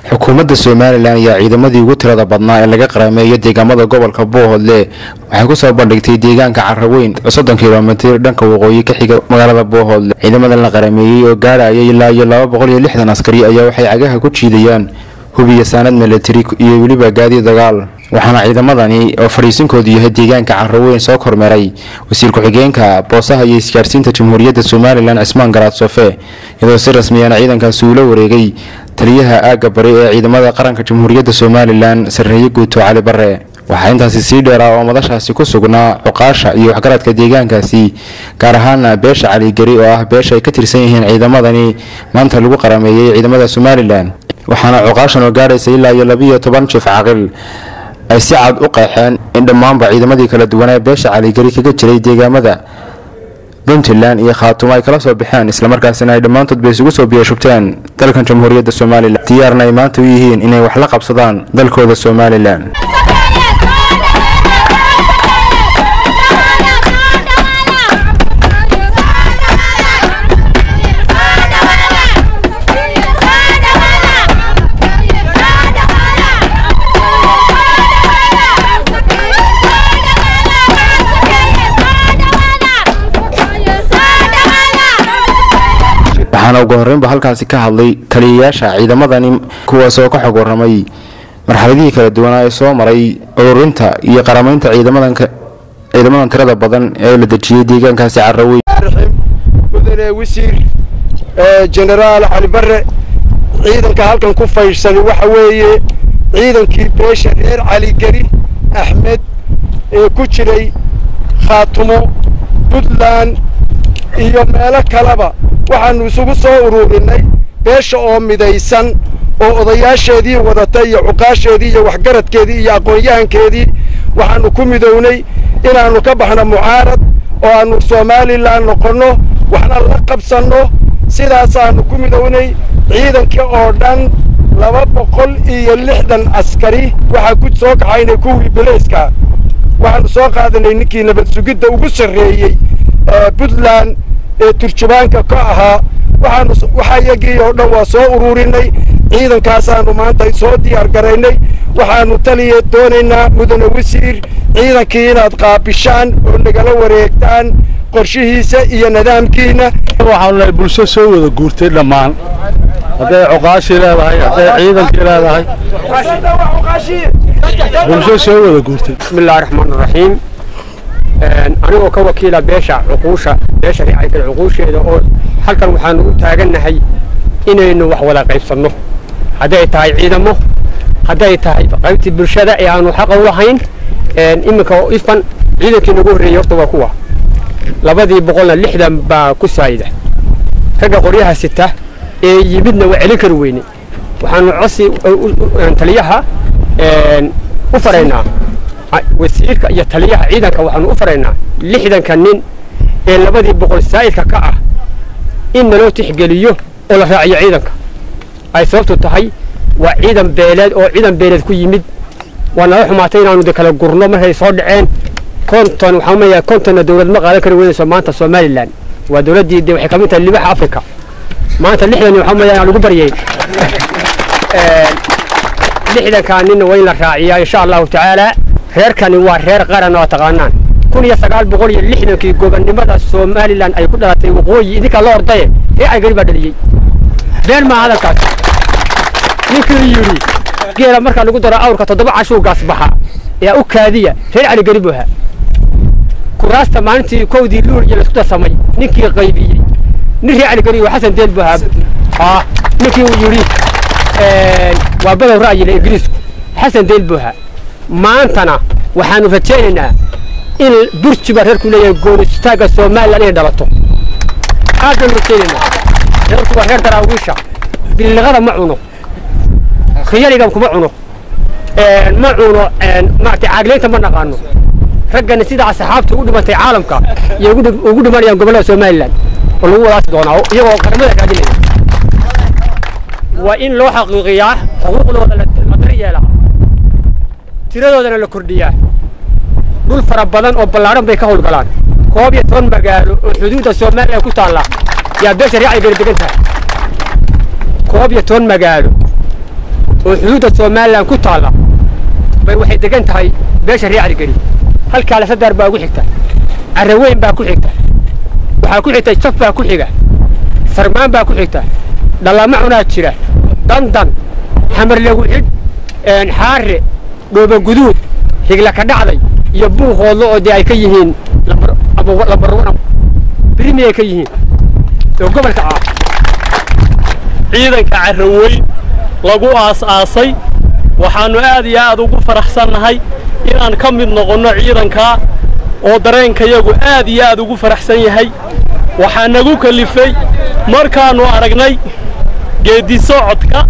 xukuumadda somalilan ayaa ciidamadii ugu tirada badnaa ee laga qaraameeyo deegaamada gobolka boohodle waxay kusoo bandhigtay deegaanka caraweyn oo soddon kilomitir dhanka waqooyi ka xiga magaalada boohodle ciidamadan la qaraameeyey oo gaadhaya ilaa iyo laba boqol iyo lixdan askari ayaa waxay cagaha ku jiidayaan hubiya saanad milatari iyo weliba gaadi dagaal waxaana ciidamadani oo fadhiisinkoodu yahay deegaanka caraweyn soo kormeeray wasiir ku-xigeenka boosaha iyo isgaarsiinta jamhuuriyadda somalilan cismaan garaad sofe iyadoo si rasmiyana ciidankaasi uula wareegay taliyaha aagga bari ee ciidamada qaranka jamhuuriyadda somalilan sarreeye guuto cali bare waxaa intaasi sii dheeraa oo madashaasi ku sugnaa cuqaasha iyo waxgaradka deegaankaasi gaar ahaana beesha caligeri oo ah beesha ay ka tirsan yihiin ciidamadani maanta lagu qarameeyey ciidamada somalilan waxaana cuqaashan oo gaadhaysa ilaa iyo labiiyo toban jif caqil ay si cad u qeexeen in dhammaanba ciidamadii kala duwanaa beesha caligeri kaga jiray deegaamada puntland iyo khaatumo ay kala soo baxeen islamarkaasina ay dhammaantoodba isugu soo biyashubteen dalkan jamhuuriyadda somalilan diyaarna ay maanta u yihiin inay wax la qabsadaan dalkooda somalilan waxaana ugu horreynba halkaasi ka hadlay taliyayaasha ciidamadani kuwaas oo ka xog waramay marxaladihii kala duwanaa ee soo maray ururinta iyo qaramaynta ciidamadan ciidamadan tirada badan ee la dejiyey deegaankaasi caraweyn mudane wasiir jenaraal cali bare ciidanka halkan ku faydhsan waxa weeye ciidankii beesha reer caligeri axmed ee ku jiray khaatumo puntland iyo meelo kaleba waxaannu isugu soo ururinay beesha oo midaysan oo odayaasheedii wadatay iyo cuqaasheedii iyo waxgaradkeedii iyo aqoon-yahankeedii waxaannu ku midownay inaannu ka baxno mucaarad oo aannu somalilan noqonno waxna la qabsanno sidaasaannu ku midownay ciidankii oo dhan laba boqol iyo lixdan askari waxaa ku soo kaxaynay kuwii belayska waxaannu soo qaadanay ninkii nabad sugidda ugu sarreeyey puntland ee turjubaanka ka ahaa waxaanu waxa iyagii oo dhan waa soo ururinay ciidankaasaannu maanta soo diyaar garaynay waxaannu taliya doonaynaa mudane wasiir ciidankii inaad qaabishaan oo nagala wareegtaan qorshihiisa iyo nidaamkiina waxaanu nahay bulsho soo wada guurtay dhammaan hadday cuqaashii leedahay hadday ciidankii leedahay bulsho soo wada guurtay bismillahi raxmaan raxiim anigoo ka wakiila beesha cuquusha beesha ricaygal cuquusheeda oo halkan waxaanu u taagannahay inaynu wax wada qaybsanno hadday tahay ciidamo hadday tahay qaybtii bulshada ee aanu xaqa u lahayn iminka ifan ciidankii nagu horreeyey horta waa kuwa labadii boqolna lixdan baa ku saayida ragga qoryaha sita ee yimidna waa celin kari weyne waxaanu cosi taliyaha u faraynaa wasiirka iyo taliyaha ciidanka waxaanu u faraynaa lixdanka nin ee labadii boqol saa'idka ka ah in naloo tixgeliyo oo la raaciyo ciidanka ay sababtu tahay waa ciidan beeleed oo ciidan beeleed ku yimid waa nala xumaatay inaanu de kala gurno markay soo dhaceen konton waxaan umayaa kontonna dawlad ma qaadan kari weynayso maanta somalilan waa dawladdii de waxay ka mid tahay libaxa africa maanta lixdan waxaan umayaa inaan lagu baryay lixdankaa ninna waa in la raaciyaa insha allahu tacaala reerkani waa reer qaran oo taqaanaan kun iyo sagaal boqol iyo lixdankii gobonnimada somalilan ay ku dhalatay waqooyi idinkaa la ordaye ee cagari baa dhaliyey been maa hadalkaas ninkii yidhi geela markaa lagu daro awrka toddoba cashuu gaas baxa ee u kaadiya reer caligeri buu ahaa kuraasta maalintii kowdii luul iyo laisku darsamay ninkii qaybiyey nin reer caligeri waa xasan deel buu ahaa ninkii uu yidhi waa badow ra'yile ingiriisku xasan deel buu ahaa maantana waxaanu rajaynaynaa in burjiba reerku leeyahay goonistaagga somalilan inay dhalato aad baanu rajaynaynaa reerku waa reer daraawiisha biliqada ma cuno khiyarigan kuma cuno ma cuno maaragtay caagleynta ma naqaano raggani sida asxaabta ugu dhimantay caalamka iyo ugu dhimanayaan gobollada somalilan oo lagu wadaasi doonaa iyagoo qaramada raadinaya waa in loo xaqiiqiyaa xuquuqdooda la daryeelaa tiradoodana la kordhiyaa dhul fara badan oo ballaadhan bay ka howlgalaan koob iyo toban magaalo oo xuduudda somalilan ku taalla yaa beesha reecay gala degan tahay koob iyo toban magaalo oo xuduudda somalilan ku taalla bay waxay degan tahay beesha reer caligeri halkaa lasadaar baa ugu xigta carraweyn baa ku xigta waxaa ku xigta jaf baa ku xiga sarmaan baa ku xigta dhallama cunaa jira dandan xamar lagu xidh xaare dhooba guduud higla ka dhacday iyo buuqoodlo oo dee ay ka yihiin lambarwana birimi ay ka yihiin oo gobolka ah ciidanka carraweyn lagu aas-aasay waxaannu aad iyo aad ugu faraxsannahay inaan ka mid noqonno ciidankaa oo dareenkayagu aad iyo aad ugu faraxsan yahay waxaa nagu kalifay markaannu aragnay geeddi socodka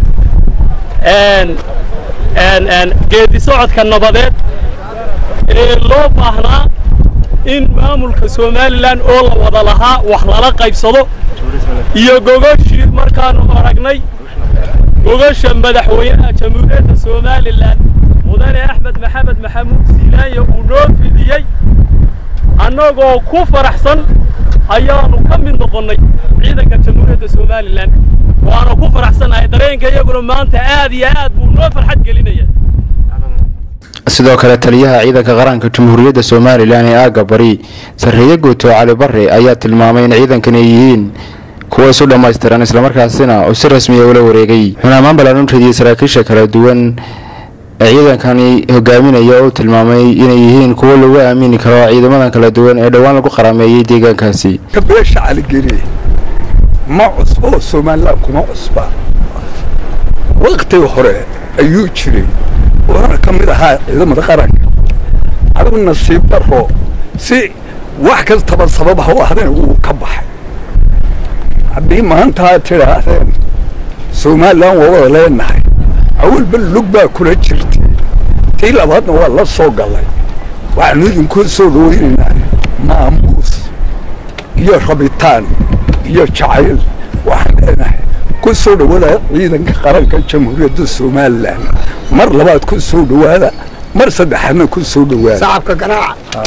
geeddi socodka nabadeed ee loo baahnaa in maamulka somalilan oo la wada lahaa wax lala qaybsado iyo gogoshii markaannu aragnay gogasha madaxweynaha jamhuuriyadda somalilan mudane axmed maxamed maxamuud siilaanya uu noo fidiyey annagoo ku faraxsan ayaannu ka mid noqonnay ciidanka jamhuuriyadda somalilan waana ku faraxsannahay dareenka iyaguna maanta aad iyo aad buu noo farxad gelinaya sidoo kale taliyaha ciidanka qaranka jamhuuriyadda somalilan ee aagga bari sarreeye guuto cali bare ayaa tilmaamay in ciidankan ay yihiin kuwa isu dhammaystiran islamarkaasina oo si rasmiya ula wareegay wuxuuna ammaan balaaran radiyey saraakiisha kala duwan ee ciidankani hogaaminaya oo tilmaamay inay yihiin kuwo lagu aamini karo ciidamadan kala duwan ee dhowaan lagu qaraameeyey deegaankaasi beesha caligeli ma cusbo somalilan kuma cusba waktiga hore ayuu jiray wuxuuna ka mid ahaa ciidamada qaranka adigu nasiib daro si wax kastaba sabab ha u ahdeen wuu ka baxay haddii maanta aad tidhaahdeen somalilan waa wada leenahay awalba lug baa kula jirtay tii labaadna waa la soo gallay waxaanu idinkuu soo dhaweynaynaa maamuus iyo rabitaan iyo jacayl waxaan leenahay ku soo dhawaada ciidanka qaranka jamhuuriyadda somalilan mar labaad ku soo dhawaada mar saddexaadna ku soo dhawaada shacabka ganaaca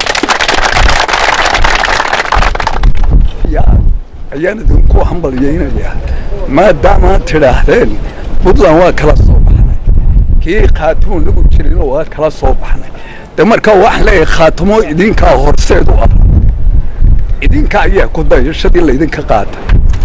ayaan idinku hambalyaynayaa maadaamaad tidhaahdeen puntland waa kala soo baxnay kii khaatimo nagu jirino waa kala soo baxnay de markaa waxaan leeyahay khaatimo idinkaa horseed u ah idinka ayaa ku dayashadii laydinka qaatay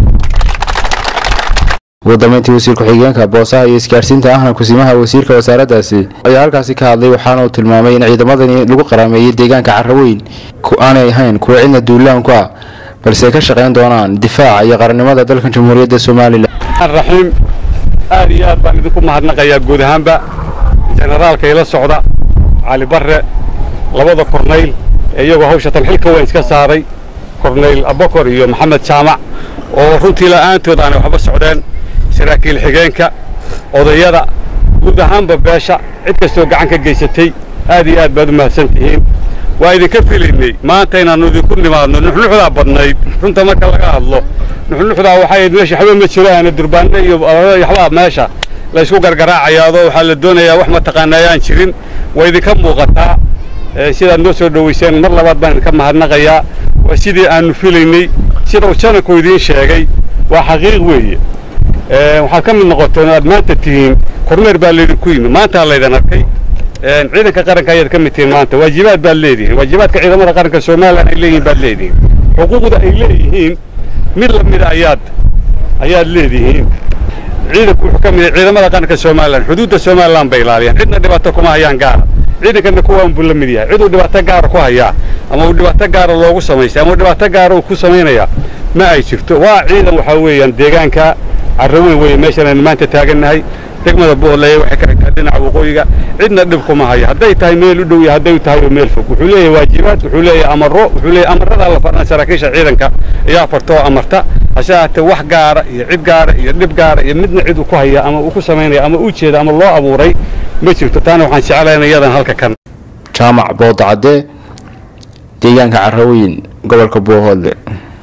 ugu dambeyntii wasiir ku-xigeenka boosaha iyo isgaadhsiinta ahna kusimaha wasiirka wasaaraddaasi ayaa halkaasi ka hadlay waxaana uu tilmaamay in ciidamadani lagu qaraameeyey deegaanka carraweyn aanay ahayn kuwa cidna duulaanku ah balse ay ka shaqayn doonaan difaaca iyo qarannimada dalkan jamhuuriyadda somalilan raxiim aad iyo aad baan idinku mahadnaqayaa guud ahaanba jenaraalka ila socda cali barre labada kornayl ee iyagoo hawsha talxilka weyn iska saaray kornayl abakor iyo maxamed jaamac oo runtii la'aantood aanay waxba socdeen saraakiil xigeenka odayada guud ahaanba beesha cid kastoo gacan ka geysatay aad iyo aad baad u mahadsan tihiin waa idinka filaynay maanta inaannu idinku nimaadno nuxnuxdaa badnayd runta marka laga hadlo nuxnuxdaa waxay meesha waxba ma jiraan durbaanno iyo waxbaa meesha la isku gargaraacayaado waxaa la doonayaa wax mataqaana ayaan jirin waa idinka muuqataa sidaad noo soo dhowayseen mar labaad baan idinka mahadnaqayaa waa sidii aannu filaynay sida uu jananku idiin sheegay waa xaqiiq weeye waxaad ka mid noqoteen aad maanta tihiin kormeer baa laydinku yimi maantaa laydin arkay ciidanka qaranka ayaad ka mid tihiin maanta waajibaad baad leedihiin waajibaadka ciidamada qaranka somalilan ay leeyihiin baad leedihiin xuquuqda ay leeyihiin mid la mida ayaad ayaad leedihiin ciidanku wuxuu ka mid yahay ciidamada qaranka somalilan xuduudda somalilan bay ilaaliyaan cidna dhibaato kuma hayaan gaara ciidankana kuwaan buu la mid yahay cid uu dhibaato gaara ku hayaa ama uu dhibaato gaara loogu samaystay ama uu dhibaato gaara uu ku samaynaya ma ay jirto waa ciidan waxaa weeyaan deegaanka carraweyn weeye meeshan aynu maanta taagannahay degmada boodleye waxay ka xigtaa dhinaca waqooyiga cidna dhib kuma haya hadday tahay meel u dhow iyo hadday tahay meel fog wuxuu leeyahay waajibaad wuxuu leeyahay amaro wuxuu leeyahay amarada la farna saraakiisha ciidanka ayaa farta oo amarta hase ahaatee wax gaara iyo cid gaara iyo dhib gaara iyo midna cid uu ku haya ama uu ku samaynaya ama uu jeeda ama loo abuuray ma jirto taana waxaan jeclahay in iyadan halka kan jaamac boodacadde deegaanka carraweyn gobolka boohoodle